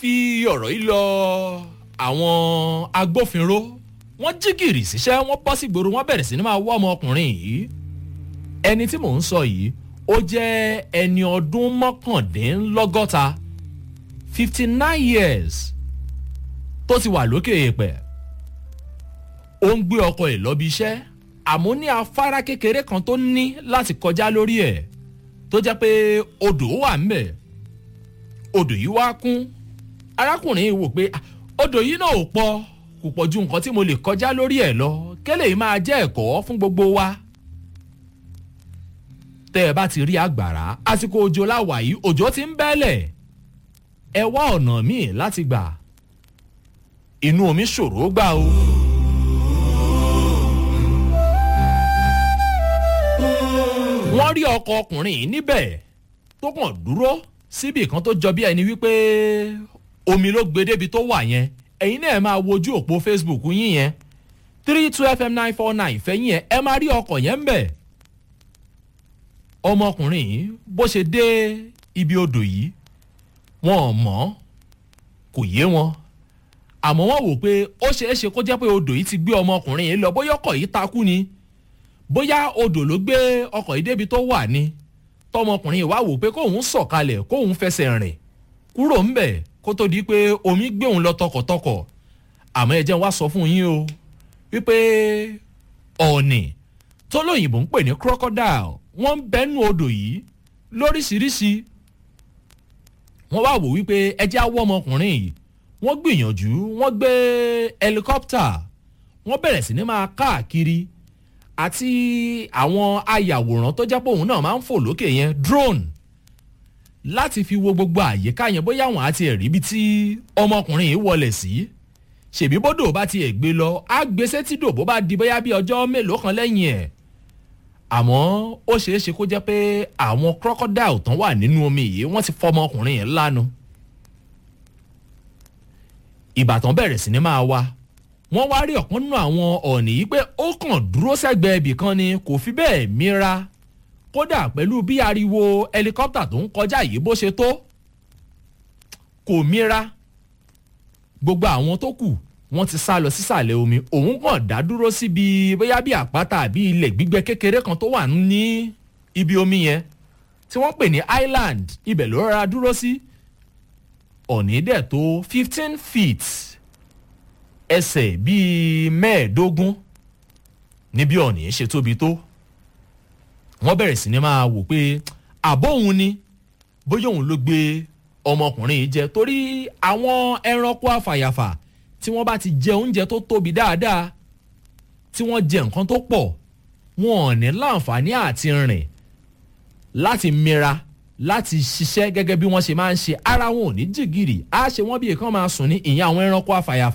fi ọ̀rọ̀ yìí lọ àwọn agbófinró wọ́n jí gìrì síṣẹ́ wọ́n bọ́ sí gbòòrò wọ́n bẹ̀rẹ̀ sí ni máa wọ́ ọmọkùnrin yìí ẹni tí mò ń sọ yìí ó jẹ́ ẹni ọdún mọ́kàndínlọ́gọ́ta fifty nine years tó ti wà lókè èèpẹ̀ ó ń gbé ọkọ̀ ẹ̀ lọ́bi iṣẹ́ àmọ́ ní afárá kékeré kan tó ní láti kọjá lórí ẹ̀ tó jẹ́ pé odò wà ńbẹ̀ odò yìí wá kún arákùnrin yìí wò pé odò yìí náà ò pọ̀ kò pọ̀ ju nǹkan tí mo lè kọjá lórí ẹ̀ lọ kẹ́lẹ́ yìí máa jẹ́ ẹ̀kọ́ fún gbogbo wa tẹ́ ẹ bá ti rí àgbàrá àsìkò òjò láwà yìí òjò ti ń bẹ́lẹ̀ ẹ wá ọ̀nà míì láti gbà inú omi ṣòro gbà o. wọ́n rí ọkọ̀ ọkùnrin yìí níbẹ̀ tó kàn dúró síbì kan tó jọ bí ẹni wípé omi ló gbé débi tó wà yẹn ẹ̀yin náà máa wojú òpó facebook yín yẹn three two fm nine four nine fẹ́yìn yẹn ẹ máa rí ọkọ̀ yẹn ń bẹ̀ ọmọkùnrin yìí bó ṣe dé ibi odò yìí wọn ò mọ̀ kò yé wọn àmọ́ wọ́n wò pé ó ṣeé ṣe kó jẹ́ pé odò yìí ti gbé ọmọkùnrin yìí lọ bóyá ọkọ̀ yìí takú ni bóyá odò ló gbé ọkọ̀ yìí débi tó wà ni tọmọkùnrin yìí wá wò pé kóun sọ̀kalẹ̀ kóun fẹsẹ̀ rìn kúrò ńbẹ̀ kó tó di pé omi gbé òun lọ tọkọ̀tọkọ̀ àmọ́ ẹ jẹ́ wá sọ fún yín o wípé ọ̀nì tó lóyìnbó ń pè ní crocodile wọ́n ń bẹ́nu odò yìí lóríṣiríṣi wọ́n wá wò wípé ẹjẹ́ á wọ́ ọmọkùnrin yìí wọ́n gbìyànjú wọ́n gbé helicopter wọ́n bẹ̀rẹ̀ sí ní máa káàkiri àti àwọn ayàwòrán tó jẹ́ pé òun náà máa ń fò lókè yẹn drone láti fi wo gbogbo àyíká yẹn bóyá àwọn àti ẹ̀rí ibi tí ọmọkùnrin yìí wọlé sí ṣèbí bódò bá tiẹ̀ gbé lọ á gbé sétídò bó bá di bóyá bí ọjọ́ mélòó kan lẹ́yìn ẹ̀ àmọ́ ó ṣeé ṣe kó jẹ́ pé àwọn crocodile tán wà nínú omi yìí wọ́n ti fọ́ ọmọkùnrin yẹn lánàá ìbátan bẹ̀rẹ̀ sí ni máa wá wọ́n wá rí ọ̀kan nínú àwọn ọ̀nì yìí pé ó kàn dúró sẹ́gbẹ̀ẹ́ ibì kan ni kò fi bẹ́ẹ̀ mira kódà pẹ̀lú bí ariwo ẹlikọ́pítà tó ń kọjá yìí bó ṣe tó kò mira gbogbo àwọn tó kù wọ́n ti sá lọ sísàlẹ̀ omi òun kàn dá dúró síbi bóyá bí àpáta àbí ilẹ̀ gbígbẹ kékeré kan tó wà ní ibi omi yẹn tí wọ́n pè ní island ibẹ̀ ló rọra dúró sí ọ̀nì dẹ̀ tó fifteen feet ẹsẹ̀ bíi mẹ́ẹ̀ẹ́dógún níbi ọ̀nì ṣe tóbi tó wọ́n bẹ̀rẹ̀ sí ni máa wò pé àbọ̀ òun ni bóyá òun ló gbé ọmọkùnrin yìí jẹ torí àwọn ẹranko àfàyàfà tí wọ́n bá ti jẹ oúnjẹ tó tóbi dáadáa tí wọ́n jẹ nǹkan tó pọ̀ wọn ò ní láǹfààní àti rìn láti mira láti ṣiṣẹ́ gẹ́gẹ́ bí wọ́n ṣe máa ń ṣe ara wọn ò ní jìgìrì á ṣe wọ́n bí èèkàn máa sùn ní ìyẹn àwọn ẹranko àfàyàfà.